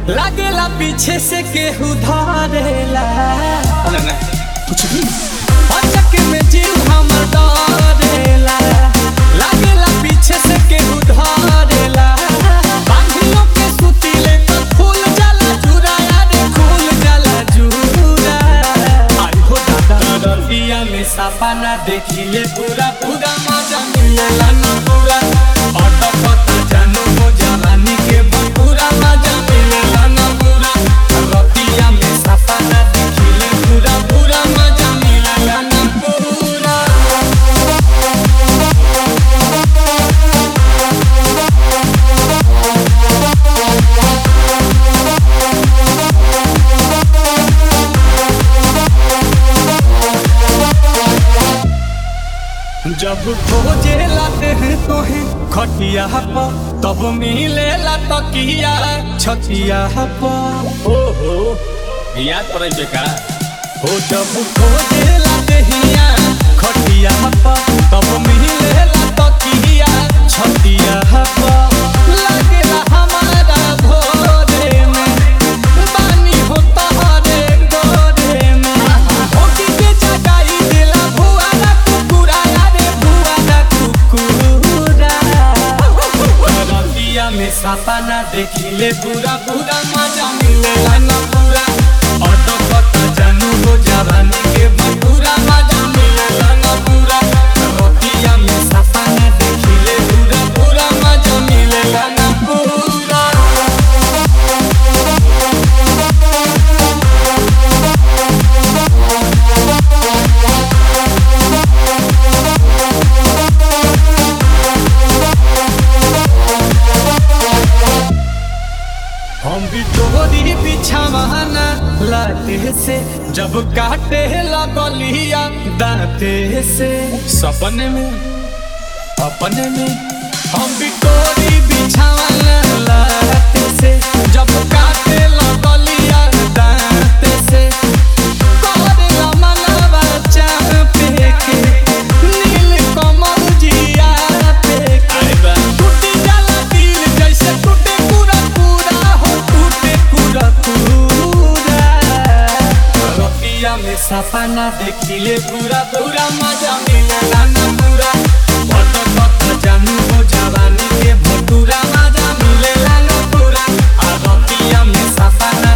लागेला पीछे से केहू धरेला कुछ भी अचक में जीव हमर डरेला लागेला पीछे से केहू धरेला बांधियों के सुतीले तो फूल जाला जुरा रे फूल जाला जुरा आई हो दादा दरिया में सपना देखिले पूरा पूरा मजा मिलेला ना पूरा अटपटा जानो हो जवानी के पूरा मजा मिलेला ना पूरा रतिया में सपना देखिले पूरा पूरा मजा मिलेला ना पूरा जब खोजेला देह तोहे खटिया पर तब मिलेला तकिया छतिया पर ओहो याद पड़े बेका हो जब खोजेला देहिया खटिया पर तब मिलेला तकिया छतिया पर लागेला हमारा भोरे में बानी हो तहरे गोरे में होकी के जगाई दिला भुआना कुकुरा रे भुआना कुकुरा रतिया में सपना देखिले पूरा पूरा मजा मिलेला ना पूरा ऑटो पता जानू हो जवानी के पूरा मजा मिलेला ना पूरा रतिया में सपना देखिले पूरा पूरा मजा मिलेला ना पूरा हम भी तोरी बिछावाना लाते से जब काटे लगलिया दाते से सपने में अपने में हम भी तोरी बिछावाना लाते से जब काटे लगलिया दाते से करेला मनवा चापे के नील कमल जिया पे के अरे बा टूटी जाला दिल जैसे टूटे पूरा पूरा हो टूटे पूरा पूरा रतिया में सपना देखिले पूरा पूरा मजा मिलेला ना पूरा पट पट जानू हो जवानी के भटूरा मजा मिलेला ना पूरा आ रतिया में सपना